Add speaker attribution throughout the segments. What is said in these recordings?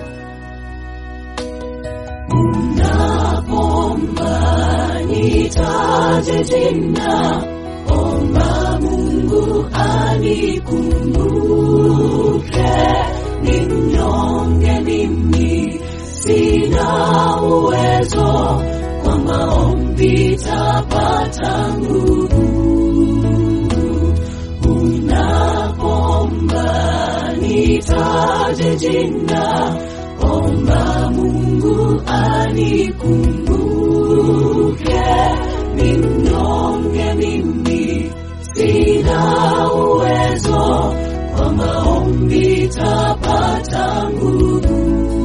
Speaker 1: Unapoomba nitaje jina, omba Mungu anikumbuke. Ni mnyonge mimi, sina uwezo, kwa maombi tapata nguvu. Unapoomba nitaje jina, omba Mungu anikumbuke. Ni mnyonge mimi, sina uwezo, kwa maombi tapata nguvu.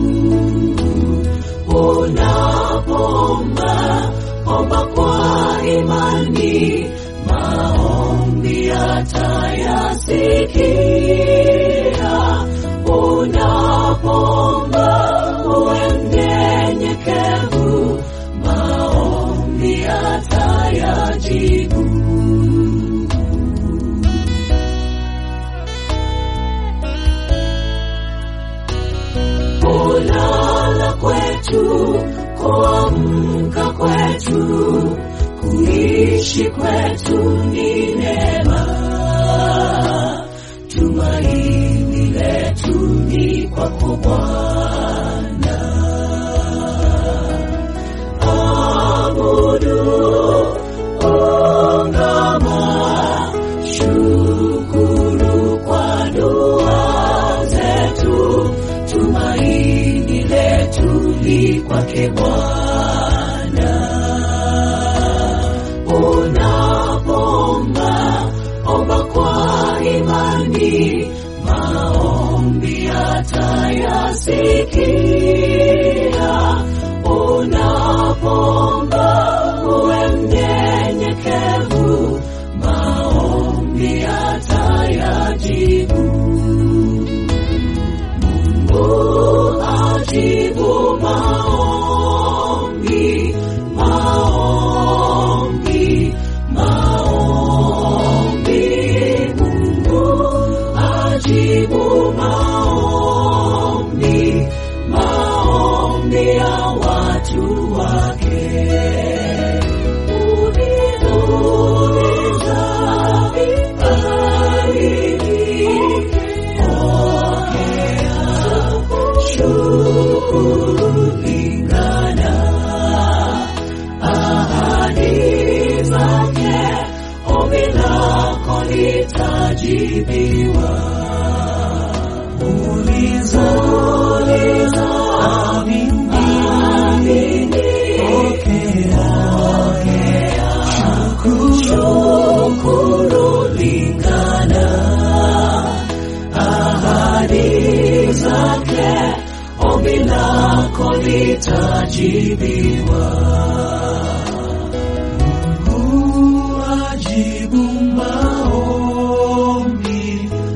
Speaker 1: Unapoomba omba kwa imani, maombi atayasikia. Unapoomba uwe mnyenyekevu, maombi atayajibu. Kulala kwetu, kuamka kwetu, kuishi kwetu ni neema. Tumaini letu ni kwako Bwana. Abudu, ungama, shukuru kwa dua zetu. Tumaini letu li kwake Bwana. Unapoomba omba kwa imani, maombi atayasikia. Unapoomba uwe mnyenyekevu, maombi atayajibu. Mungu ajibu maombi, maombi, maombi. Mungu ajibu maombi, maombi ya watu wake. Uliza viparini, pokea shukuru lingana ahadi zake, ombi lako litajibiwa. Uliza, uliza, amini, amini, pokea, pokea, shukuru lingana ahadi zake, ombi lako litajibiwa. Mungu ajibu maombi,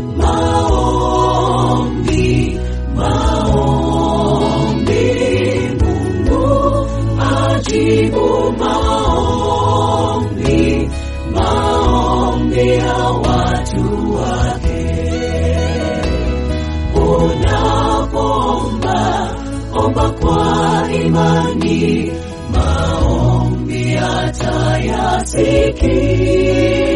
Speaker 1: maombi, maombi. Mungu ajibu maombi, maombi ya watu wake. Unapoomba omba kwa imani, maombi atayasikia.